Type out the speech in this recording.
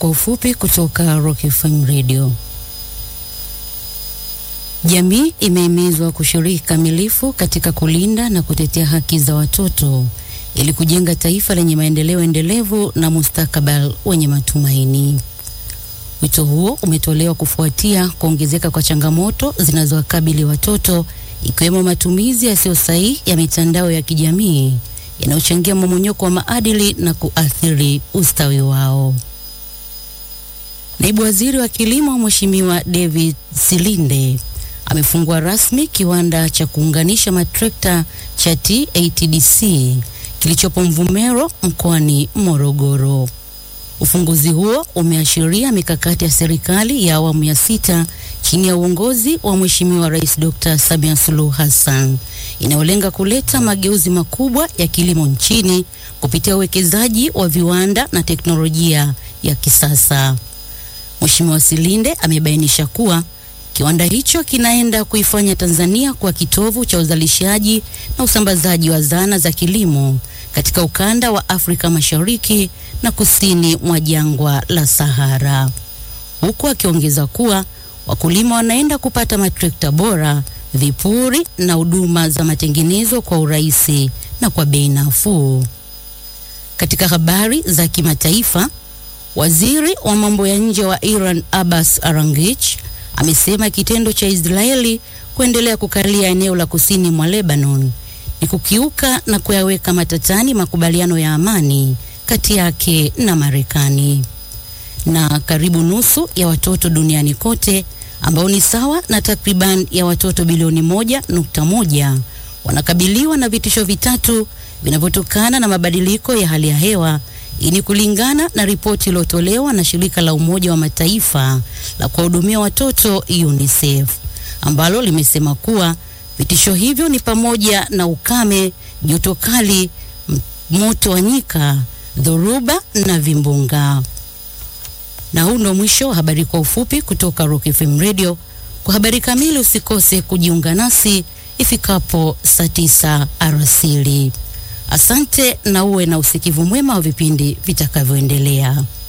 kwa ufupi kutoka Rock FM Radio. Jamii imehimizwa kushiriki kamilifu katika kulinda na kutetea haki za watoto ili kujenga taifa lenye maendeleo endelevu na mustakabali wenye matumaini. Wito huo umetolewa kufuatia kuongezeka kwa changamoto zinazowakabili watoto ikiwemo matumizi yasiyo sahihi ya mitandao ya kijamii yanayochangia mmomonyoko wa maadili na kuathiri ustawi wao. Naibu Waziri wa Kilimo Mheshimiwa David Silinde amefungua rasmi kiwanda cha kuunganisha matrekta cha TATDC kilichopo Mvumero mkoani Morogoro. Ufunguzi huo umeashiria mikakati ya serikali ya awamu ya sita chini ya uongozi wa Mheshimiwa Rais Dr. Samia Suluhu Hassan inayolenga kuleta mageuzi makubwa ya kilimo nchini kupitia uwekezaji wa viwanda na teknolojia ya kisasa. Mheshimiwa Silinde amebainisha kuwa kiwanda hicho kinaenda kuifanya Tanzania kuwa kitovu cha uzalishaji na usambazaji wa zana za kilimo katika ukanda wa Afrika Mashariki na kusini mwa jangwa la Sahara, huku akiongeza kuwa wakulima wanaenda kupata matrekta bora, vipuri na huduma za matengenezo kwa urahisi na kwa bei nafuu. Katika habari za kimataifa, waziri wa mambo ya nje wa Iran Abbas Araghchi amesema kitendo cha Israeli kuendelea kukalia eneo la kusini mwa Lebanon ni kukiuka na kuyaweka matatani makubaliano ya amani kati yake na Marekani. Na karibu nusu ya watoto duniani kote ambao ni sawa na takriban ya watoto bilioni moja nukta moja wanakabiliwa na vitisho vitatu vinavyotokana na mabadiliko ya hali ya hewa. Hii ni kulingana na ripoti iliyotolewa na shirika la Umoja wa Mataifa la kuwahudumia watoto UNICEF ambalo limesema kuwa vitisho hivyo ni pamoja na ukame, joto kali, moto wa nyika, dhoruba na vimbunga. Na huu ndo mwisho wa habari kwa ufupi kutoka Rock FM Radio. Kwa habari kamili usikose kujiunga nasi ifikapo saa tisa alasiri. Asante na uwe na usikivu mwema wa vipindi vitakavyoendelea.